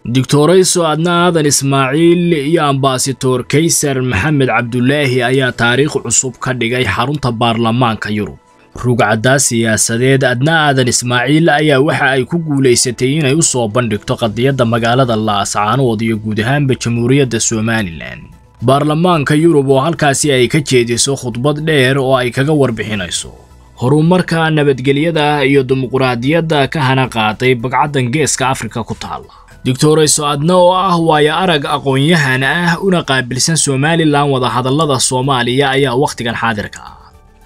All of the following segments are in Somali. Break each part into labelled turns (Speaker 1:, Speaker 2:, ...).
Speaker 1: doctorayso adna aadan ismaaciil iyo ambasator kaysar maxamed cabdulaahi ayaa taariikh cusub ka dhigay xarunta baarlamaanka yurub rugcaddaa siyaasadeed adna aadan ismaaciil ayaa waxa ay ku guulaysatay inay u soo bandhigto qadiyadda magaalada laascaanood iyo guud ahaanba jamhuuriyadda somalilan baarlamaanka yurub oo halkaasi ay ka jeediso khudbad dheer oo ay kaga warbixinayso horumarka nabadgelyada iyo dimuquraadiyadda ka hana qaaday bagcaddan geeska afrika ku taalla doctorayso adna oo ah waayo arag aqoon-yahan ah una qaabilsan somalilan wadahadallada soomaaliya ayaa wakhtigan xaadirka ah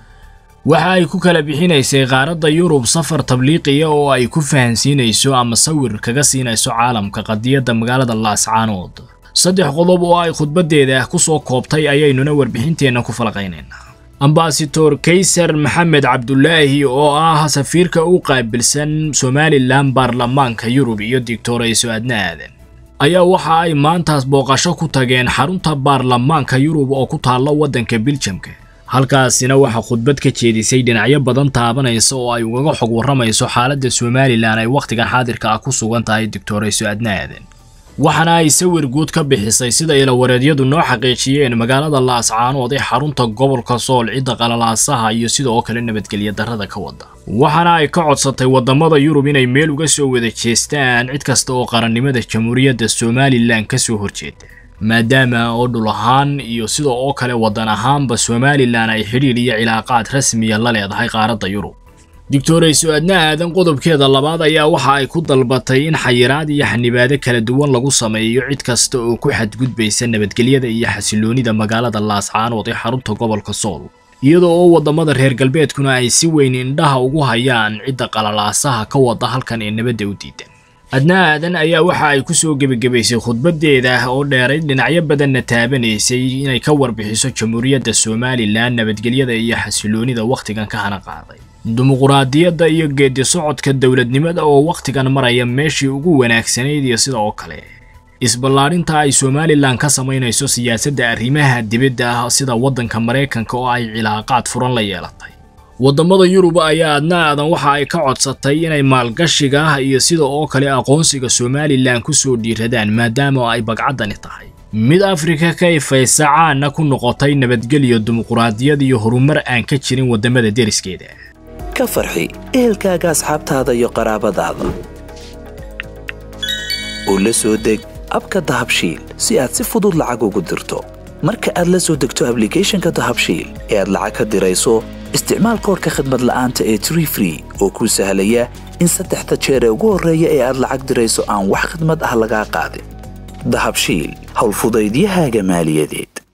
Speaker 1: waxa ay ku kala bixinaysay qaaradda yurub safar tabliiqiya oo ay ku fahansiinayso ama sawir kaga siinayso caalamka qadiyadda magaalada laascaanood saddex qodob oo ay khudbaddeeda ku soo koobtay ayaynuna warbixinteenna ku falaqaynaynaa ambasator kaysar maxamed cabdulaahi oo ah safiirka u qaabilsan somalilan baarlamaanka yurub iyo doctorayso adna aadan ayaa waxa ay maantaas booqasho ku tageen xarunta baarlamaanka yurub oo ku taalla waddanka biljamka halkaasina waxaa khudbad ka jeedisay dhinacyo badan taabanaysa oo ay ugaga xog warramayso xaaladda somalilan ay wakhtigan xaadirka ah ku sugan tahay doctorayso adna aadan waxaana ay sawir guud ka bixisay sida ilawareedyadu noo xaqiijiyeen magaalada laascaanood ee xarunta gobolka sool cidda qalalaasaha iyo sidoo kale nabadgelya darrada ka wada waxaana ay ka codsatay waddamada yurub inay meel uga soo wada jeestaan cid kasta oo qarannimada jamhuuriyadda somalilan ka soo horjeeda maadaama oo dhul ahaan iyo sida oo kale waddan ahaanba somalilan ay xidhiir iyo cilaaqaad rasmiya la leedahay qaaradda yurub doctorayso adna aadan qodobkeeda labaad ayaa waxa ay ku dalbatay in xayiraad iyo xanibaado kala duwan lagu sameeyo cid kasta oo ku xadgudbaysa nabadgelyada iyo xasiloonida magaalada laascaanood ee xarunta gobolka sool iyadoo oo waddamada reer galbeedkuna ay si weyn indhaha ugu hayaan cidda qalalaasaha ka wada halkan ee nabadda u diidan adna aadan ayaa waxa ay ku soo gebagabaysay khudbaddeeda oo dheerayd dhinacyo badanna taabanaysay inay ka warbixiso jamhuuriyadda somalilan nabadgelyada iyo xasiloonida wakhtigan ka hana qaaday dimuquraadiyadda iyo geedi socodka dowladnimada oo wakhtigan maraya meeshii ugu wanaagsanayd iyo sida oo kale isballaarinta ay somalilan ka samaynayso siyaasadda arrimaha dibadda ah sida waddanka maraykanka oo ay cilaaqaad furan la yeelatay waddamada yurub ayaa adna aadan waxa ay ka codsatay inay maalgashiga iyo sida oo kale aqoonsiga somalilan ku soo dhiiradaan maadaama ay bagcaddani tahay mid afrika ka ifaysa caana ku noqotay nabadgelyo dimuquraadiyad iyo horumar aan ka jirin waddamada deriskeeda
Speaker 2: ka farxi ehelkaaga asxaabtaada iyo qaraabadaada oo la soo deg abka dahabshiil si aad si fudud lacag ugu dirto marka aad la soo degto ablicathonka dahabshiil ee aad lacag ka dirayso isticmaal koorka khadmad la'aanta ee tree free oo kuu sahlaya in saddexda jeer ee ugu horreeya ee aad lacag dirayso aan wax khadmad ah lagaa qaadin dahabshiil howlfudaydiyahaaga maaliyadeed